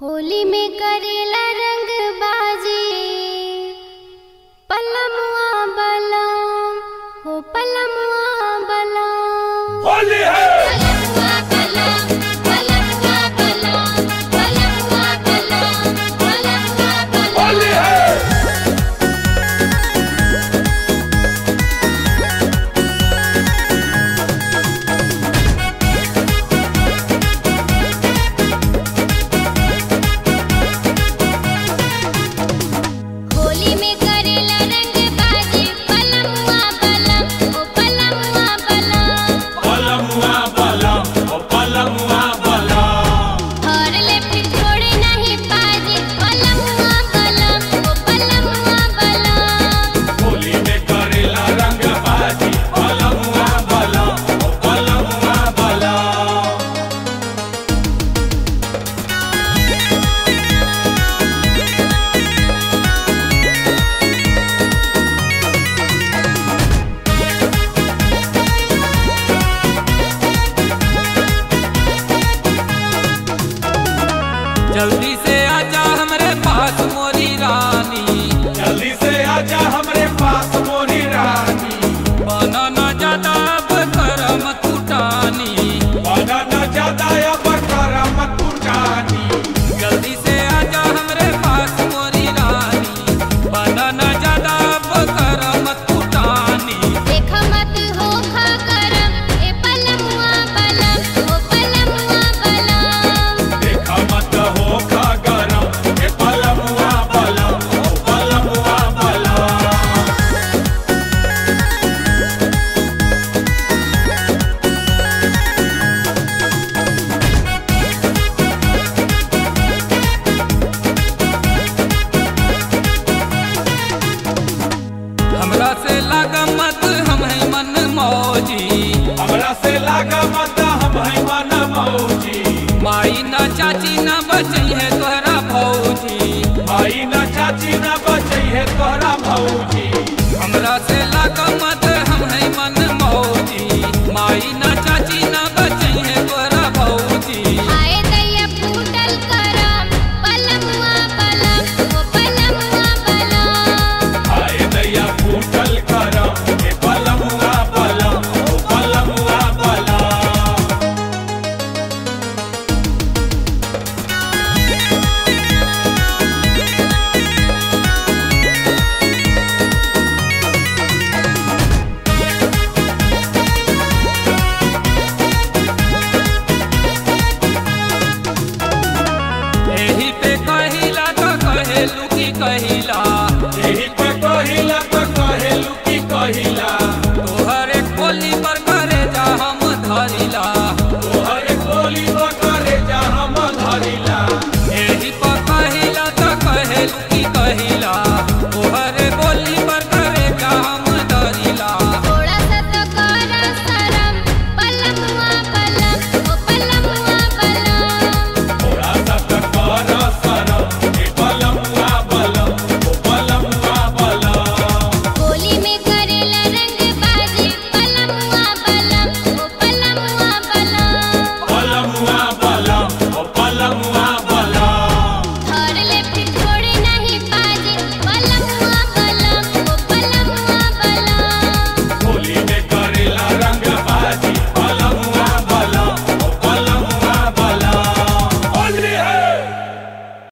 होली में करेला रंग बाजी पलमुआ बलम हो पलमुआ बलम होली है पलमुआ बलम पलमुआ बलम पलमुआ बलम पलमुआ बलम होली है होली में करेला रंग बाजी पलमुआ बलम ओ पलमुआ बलम पलमुआ बलम ओ पलमुआ बलम और लेफ्ट छोड़े नहीं पाजी पलमुआ बलम ओ पलमुआ बलम होली में करेला रंग बाजी पलमुआ बलम ओ पलमुआ बलम जल्दी से आजा हमरे पास मोरी रानी जल्दी से आजा हमरे पास मोरी रानी बना न ज्यादा अब करम कुटानी बना न ज्यादा अब करम कुटानी जल्दी से आजा हमरे पास मोरी रानी बना न ज्यादा अब करम कुटानी देख मत हो खा करम ए पलमुआ बलम ओ पलमुआ बलम देखा मत हो खा गरम ए पलमुआ बलम ओ पलमुआ बलम हमरा से लागा मत हम है मन मौजी हमरा से लागा मत हम है मन मौजी माई न चाची न बचई है तोहरा भौजी भाई न चाची न बचई है तोहरा भौजी हमरा से लागा मत हम है मन मौजी माई न